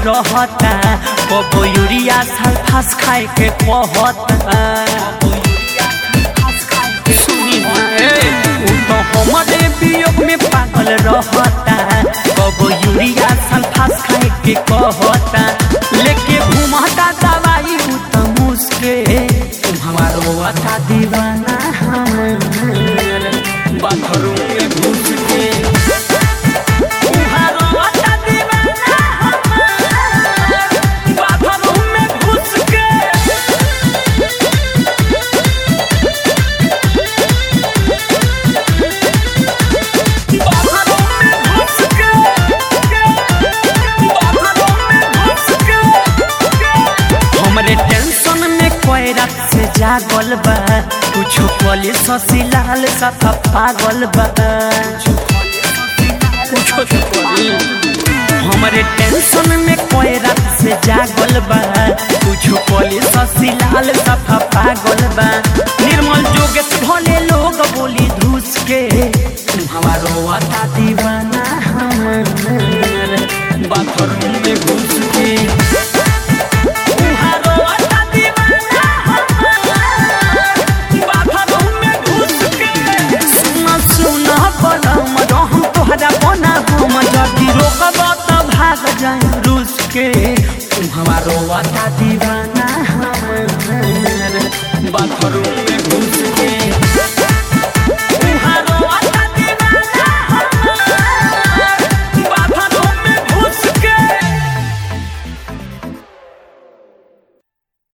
रहता कबो यूरिया सल्फास खाए के कहता सुनी ना, ए, उ तो हमरे वियोग में पागल रहता कबो यूरिया सल्फास खाए के कहता लेके घुमाता दवाई उ तो मुस्के हमारो अता दीवाना हमार बाथरूम में घुस के उहारो अता दीवाना हमार बाथरूम में घुस के हमरे टेंशन में कोई रात से जागल बा कुछो कॉले ससी लाल सफा पागल बा कुछो तो कॉले हमरे टेंशन में कोई रात से जागल बा कुछो कॉले ससी लाल सफा पागल बा निर्मल जोगेश भले लोग बोली धूस के हमारो आता दीवाना हमार बाथरूम में घुस के उहारो आता दीवाना हमार बाथरूम में घुस के सुना सुना बलम रहम तोहरा बना हम जदी रोकब त भाग जाए रूस के हमारो आता